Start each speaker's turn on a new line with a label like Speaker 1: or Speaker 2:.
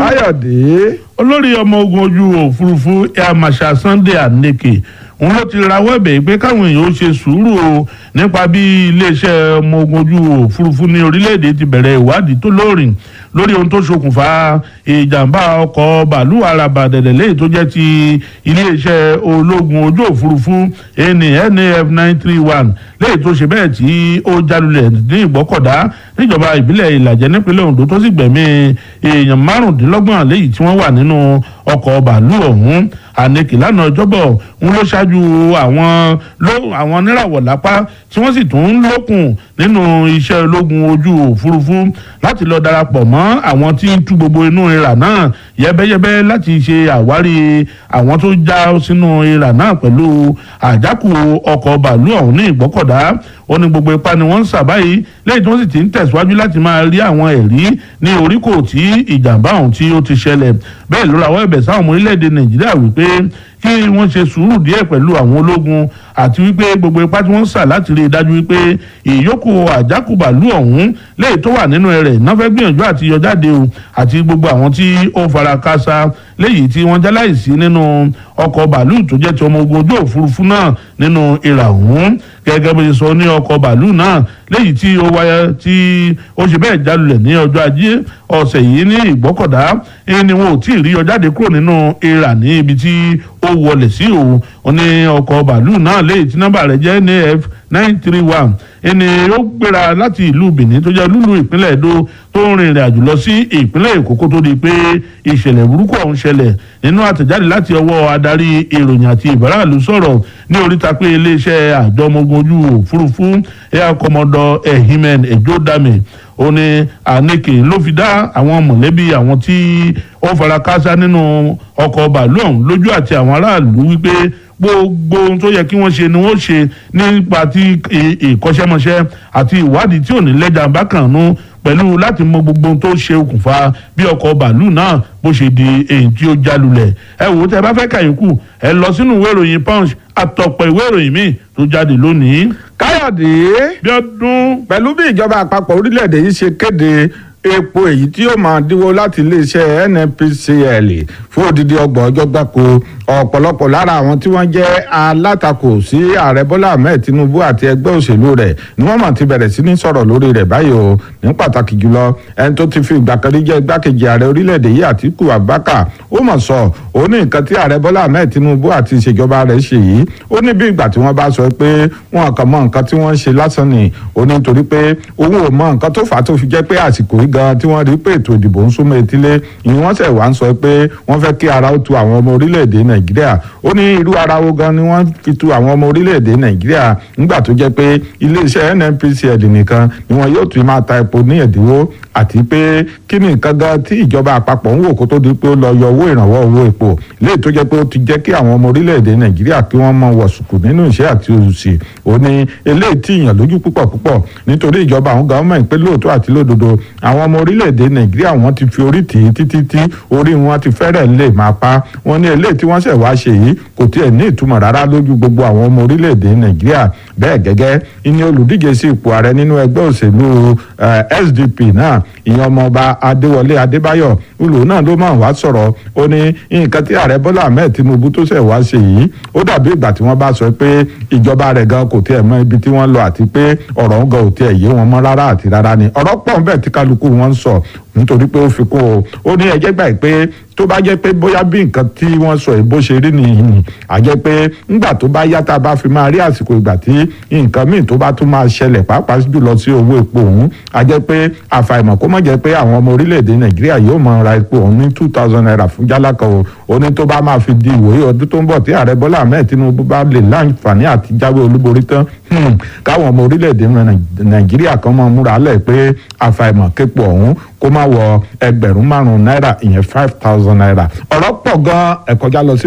Speaker 1: káyọ̀dé
Speaker 2: olórí ọmọ ogun ojú òfurufú air marshal sunday aneke òun ló ti rawọ́ ẹ̀bẹ̀ pé káwọn èèyàn ó ṣe sùúrù o nípa bí iléeṣẹ́ ọmọ ogun ojú òfurufú ní orílẹ̀-èdè ti bẹ̀rẹ̀ ìwádìí tó lóòrìn lórí ohun tó ṣokùnfà ìjàmbá ọkọ̀ bàálù araba dẹ̀dẹ̀ léyìí tó jẹ́ ti iléeṣẹ́ ológun ojú òfurufú ẹni naf nine three one léyìí tó ṣe bẹ́ẹ̀ tí ó jálulẹ̀ ní ìgbọ́kọ̀dá níjọba ìbílẹ̀ ìlàjẹ nípínlẹ̀ ondo tó sì gbẹ̀mí èèyàn márùndínlọ́gbọ̀n léyìí tí wọ́n wà nínú ọkọ̀ bàálù ọ̀hún ànekì lánàá ọjọ́bọ̀ ń ló ṣáájú àwọn ló àwọn níràwọ̀ lápá tí wọ́n sì tún ń lókun nínú iṣẹ́ ológun ojú òfurufú láti lọ darapọ̀ mọ́ àwọn tí ń tú gbogbo inú ìrà náà yẹ́bẹ́yẹ́bẹ́ láti ṣe àwárí àwọn tó já sínú ìrà náà pẹ̀lú àjákù ọkọ̀ bàálù ọ̀hún ní ìgbọ́kọ̀dá ó ní gbogbo ipá ni wọ́n ń sà báyìí lẹ́yìn tí wọ́n sì ti ń tẹ̀síwájú láti máa rí àwọn ẹ̀rí ní oríkò tí ìjàmbá ọ̀hún tí ó ti ṣẹlẹ̀ bẹ́ẹ̀ ló rawọ́ ẹ̀bẹ̀ sáwọn ọmọ orílẹ̀-èdè nàìjíríà wípé kí wọ́n ṣe sùúrù díẹ̀ pẹ̀lú àwọn ológun àti wípé gbogbo ipá tí wọ́n ń sà láti rí i dájú wípé ìyókù àjákùbàlù ọ̀hún léyìí tó wà nínú rẹ̀ náà fẹ́ gbìyànjú àti yọ jáde o àti gbogbo àwọn tí ó fara káásá léyìí tí wọ́n jáláìsí nínú ọkọ̀ bàálù tó jẹ́ ti ọmọ ogun ojú òfurufú náà nínú ìrà ọ̀hún gẹ́gẹ́ bó ṣe sọ ní ọkọ̀ bàálù náà léyìí tí ó wáyé tí ó ṣe bẹ́ẹ̀ jálulẹ̀ ní ọjọ́ ajé ọ̀sẹ̀ yìí ní ìgbọ́kọ̀dá ni wọn ò tí ì rí ọ jáde kúrò nínú ìrà ní ibi tí ó wọlé sí òun ó ní ọkọ̀ bàálù náà léyìí tí nọ́mbà rẹ̀ jẹ́ naf nine three one ẹni ó gbéra láti ìlú benin tó jẹ́ lúlú ìpínlẹ̀ èdò tó ń rin ìrìn àjò lọ sí ìpínlẹ̀ èkó kó tó di pé ìṣẹ̀lẹ̀ burúkú ọ̀hún ṣẹlẹ̀ nínú àtẹ̀jáde láti ọwọ́ adarí ìròyìn àti ìbáraàlú sọ̀rọ̀ ní oríta pé iléeṣẹ́ àjọ ọmọ ogun ojú òfurufú air commodore ehimen ejodame ó ní àníkè ló fi dá àwọn mọ̀lẹ́bí àwọn tí ó fara káásá nínú ọkọ̀ bàálù ọ̀hún lójú àti àwọn aráàlú wípé gbogbo ohun tó yẹ kí wọ́n ṣe ni wọ́n ṣe nípa ti ìkọ́ṣẹ́mọṣẹ́ àti ìwádìí tí ò ní lẹ́jà bákan nú pẹ̀lú láti mọ gbogbo ohun tó ṣe okùnfà bí ọkọ̀ bàálù náà bó ṣe di èyí tí ó jálulẹ̀ ẹ wò ó tẹ bá fẹ́ kàyókù ẹ lọ sínú ìwé ìròyìn punch àtọ̀pọ̀ ìwé ìròyìn míì tó jáde lónìí.
Speaker 1: káyọ̀dé
Speaker 2: bí ọdún
Speaker 1: pẹ̀lú bí ìjọba àpapọ̀ orílẹ̀-èdè yìí ṣe kéde epo èyí tí yóò máa dínwó láti iléeṣẹ́ nnpcl fún odidi ọgbọ̀n ọjọ́ gbáko ọ̀pọ̀lọpọ̀ lára àwọn tí wọ́n jẹ́ alátakò sí ààrẹ bọ́lá ahmed tinubu àti ẹgbẹ́ òṣèlú rẹ̀ ni wọ́n mọ̀ ti bẹ̀rẹ̀ sí ní sọ̀rọ̀ lórí rẹ̀ báyìí o ní pàtàkì jùlọ ẹni tó ti fi ìgbà kan rí jẹ́ igbákejì ààrẹ orílẹ̀-èdè yìí àtíkù abubakar ó mọ̀ sọ ó ní nǹkan tí ààrẹ bọ́lá ahmed tinubu àti ìṣèjọba rẹ̀ ṣe yìí ó ní bí ìgbà tí wọ́n bá sọ pé wọn kàn mọ nǹkan tí wọ́n ń ṣe lásán ni ó ní nítorí pé òun ò mọ nǹkan tó fà á tó fi jẹ́ pé àsìkò yìí gan tí wọ́n rí pé ètò ìdìbò ń súnmọ́ etílé ìyẹn wọ́n sẹ̀ wá ń sọ pé wọ́n fẹ́ kí ara ó tu àwọn ọmọ orílẹ̀-èdè nàìjíríà ó ní irú ara wo gan ni wọ́n fi tu àwọn ọmọ orílẹ̀-èdè nàìjíríà nígbà tó jẹ́ pé iléeṣẹ́ nnpcl nìkan ni wọn yóò tún máa ta epo ní ẹ̀dínwó àti pé kí ni nǹkan gan tí ìjọba àpapọ̀ ń wò kó tó di pé ó lọ yọ owó ìrànwọ́ owó epo léyìí tó jẹ́ pé ó ti jẹ́ kí àwọn ọmọ orílẹ̀-èdè nàìjíríà kí wọ́n mọ wọ̀sùkù nínú ìṣẹ́ àti òṣì ó ní eléyìí tí ìyàn lójú púpọ̀ púpọ̀ nítorí ìjọba àwọn gọ́ọ̀mẹ̀ntì pé lóòótọ́ àti lódodo àwọn ọmọ orílẹ̀-èdè nàìjíríà wọ́n ti fi orí tì í títí tí orí wọn ti fẹ́rẹ̀ lè máa pa wọ́n ní eléyìí tí wọ́n ṣẹ̀ wá ṣe yìí kò tiẹ̀ ní ìtumọ̀ rárá lójú gbogbo àwọn ọmọ orílẹ̀-èdè nàìjíríà bẹ́ẹ̀ gẹ́gẹ́ ìní olùdíje sí ipò ààrẹ nínú ẹgbẹ́ òṣèlú sdp náà ìyẹn ọmọọba adéwọlé adébáyọ̀ olùwò náà ló máa wá sọ̀rọ̀ ó ní nǹkan tí ààrẹ bọ́lá ahmed tinubu tó ṣẹ̀ wá ṣe yìí ó dàbí ìgbà tí wọ́n bá sọ pé ìjọba rẹ̀ gan kò tiẹ̀ mọ ibi tí wọ́n lọ àti pé ọ̀rọ̀ ń gan ò tiẹ̀ yé wọn mọ́ rárá àti rárá ni ọ̀rọ̀ pọ̀ ń bẹ̀ tí kálukú wọn ń sọ nítorí pé ó fi kún o ó ní ẹjẹ́ gbà pé tó bá jẹ́ pé bóyá bí nǹkan tí wọ́n sọ ìbò ṣe rí nìyí ni àjẹ́ pé ńgbà tó bá yá tá a bá fi máa rí àsìkò ìgbà tí nǹkan míì tó bá tún máa ṣẹlẹ̀ pàápàá jùlọ sí owó epo òun àjẹ́ pé àfàìmọ̀ kó má jẹ́ pé àwọn ọmọ orílẹ̀-èdè nàìjíríà yóò máa ra epo òun ní two thousand naira fún jálá kan o ó ní tó bá máa fi di ìwòye ọdún tó ń bọ̀ tí ààrẹ bọ́lá ahmed tinubu bá lè láǹfààní àti jáwé olúborí tán káwọn ọmọ orílẹ̀-èdè nàìjíríà kan máa múra lẹ̀ pé àfàìmọ̀ képo ọ̀hún kó má wọ ẹgbẹ̀rún márùn-ún náírà ìyẹn five thousand naira ọ̀rọ̀ pọ̀ gan-an ẹ̀kọ́já lọ sí